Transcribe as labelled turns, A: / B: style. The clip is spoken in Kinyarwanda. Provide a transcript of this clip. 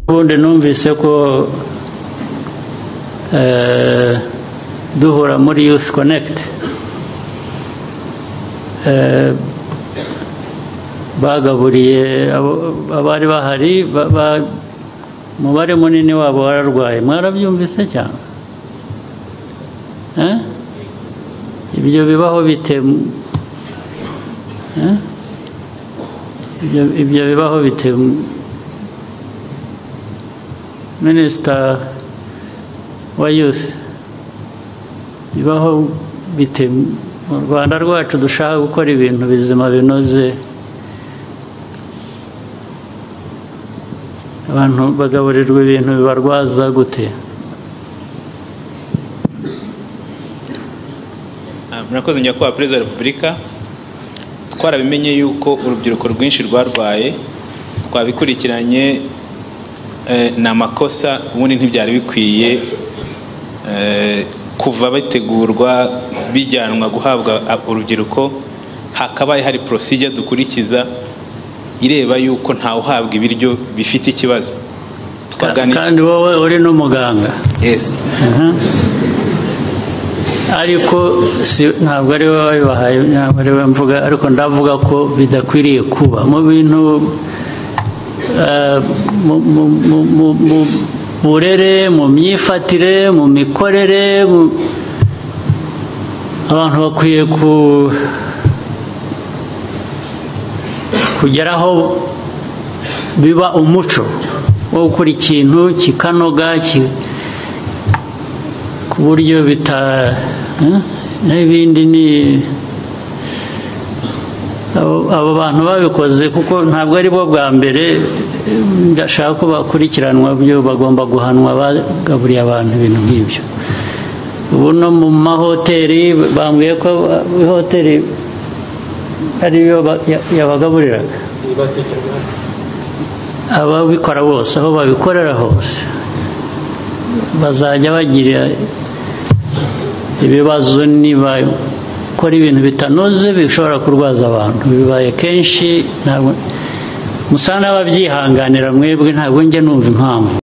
A: n'ubundi numvise ko duhura muri youth connect bagaburiye abari bahari umubare munini wabo wararwaye mwarabyumvise cyane ibyo bibaho bite ibyo bibaho bite minisita wa yusi bibaho bite mu rwanda rwacu dushaka gukora ibintu bizima binoze abantu bagaburirwa ibintu bibarwaza gute
B: murakoze nyakubahwa perezida wa repubulika twarabimenye yuko urubyiruko rwinshi rwarwaye twabikurikiranye ni amakosa ubundi ntibyari bikwiye kuva bategurwa bijyanwa guhabwa urubyiruko hakabaye hari porosijya dukurikiza ireba yuko ntawe uhabwa ibiryo bifite ikibazo
A: kandi wowe uri n'umuganga ariko ntabwo ari wowe wabibahaye ntabwo ari wowe mvuga ariko ndavuga ko bidakwiriye kuba mu bintu mu burere mu myifatire mu mikorere abantu bakwiye kugeraho biba umuco wo gukora ikintu kikanoga ku buryo bita n'ibindi ni abo bantu babikoze kuko ntabwo ari bo bwa mbere ndashaka ko bakurikiranwa byo bagomba guhanwa bagaburiye abantu ibintu nk'ibyo ubu no mu mahoteli bambwiye ko ihoteli ariyo yabagaburiraga ababikora bose aho babikorera hose bazajya bagira ibibazo niba gukora ibintu bitanoze bishobora kurwaza abantu bibaye kenshi ntabwo musa n'ababyihanganira mwebwe ntabwo njya numva impamvu